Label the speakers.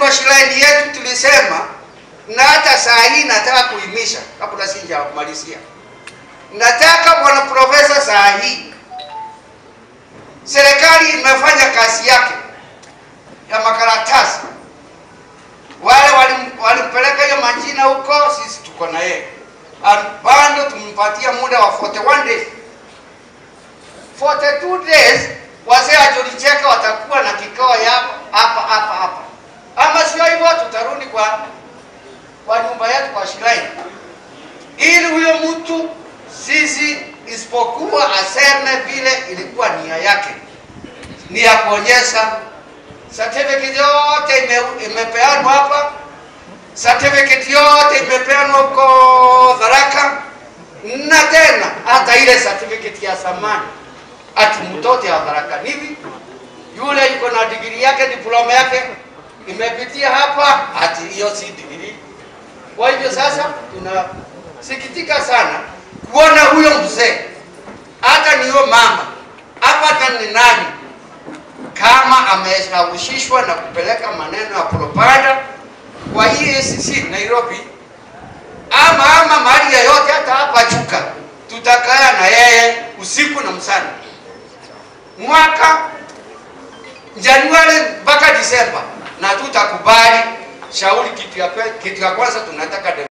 Speaker 1: kwa shuleni yetu tulisema, na hata saa hii nataka kuhimisha kabla sijamalizia, nataka bwana profesa, saa hii serikali imefanya kazi yake ya makaratasi. Wale walim- walimpeleka hiyo majina huko, sisi tuko na yeye And bado tumpatia muda wa 41 days 42 days wazee wa Jolicheka watakuwa na kikao yao hapa hapa hapa, ama sio hivyo, tutarudi kwa kwa nyumba yetu kwa Shiraini, ili huyo mtu sisi, isipokuwa aseme vile ilikuwa nia yake, ni ya kuonyesha certificate yote ime, imepeanwa hapa, certificate yote imepeanwa huko Tharaka, na tena hata ile certificate ya zamani ati mtoto ya Tharaka hivi yule yuko na digiri yake diploma yake imepitia hapa, ati hiyo si digiri. Kwa hivyo sasa tunasikitika sana kuona huyo mzee, hata niyo mama hapa ni nani, kama ameshawishishwa na kupeleka maneno ya propaganda kwa EACC Nairobi, ama ama mahali yoyote, hata hapa Chuka, tutakaa na yeye usiku na mchana mwaka Januari mpaka Disemba, na tutakubali shauri. Kitu ya kwe- kitu ya kwanza tunataka